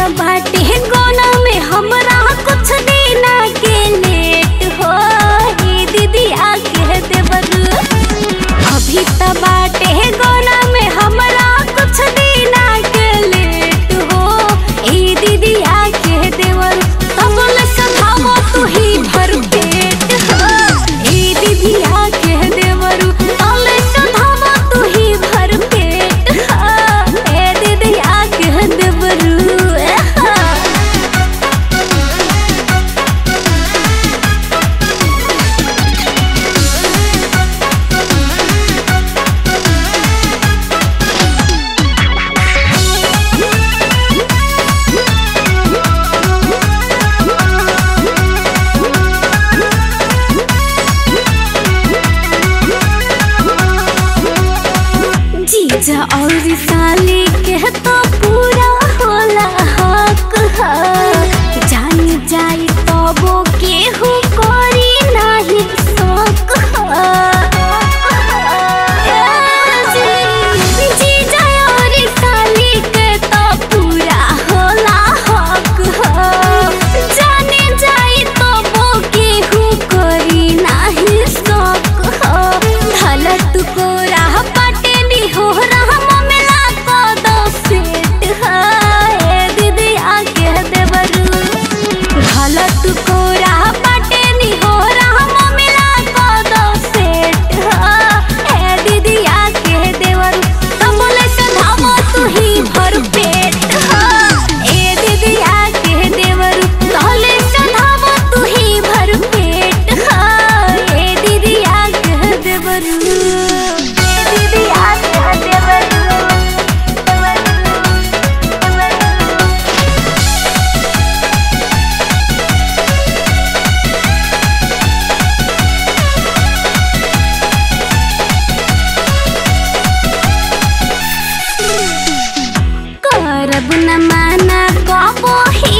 त बाटे गोना में हमरा कुछ देना के लेट हो हे दीदी आके देवरू अभी त बाटे गोना में हमरा कुछ देना के लेट हो ए दीदी आके देवरू तब ले सधावो तू ही भर पेट हो ए दीदी आके देवरू तब ले सधावो तू ही भर पेट हो ए दीदी आके देवरू एहा। जीजा और साली के तो पूरा होला हक ह जान जाई तबो केहू करी नाही शक ह जीजा और साली के तो पूरा होला हक ह जाने जाई तबो केहू करी नाही शक ह धलत को राह पाटे नी हो रहा ममेला को दो सेट है दीदी आके देवरू धलत को राह पाटे नी हो रहा ममेला को दो सेट है दीदी आके देवरू तब बोले सधावो तू ही भर पेट है ए दीदी आके देवरू तहले सधावो तू ही भर पेट है ए दीदी आके देवरू ए दीदी आके देवरू करब न माना कबो ही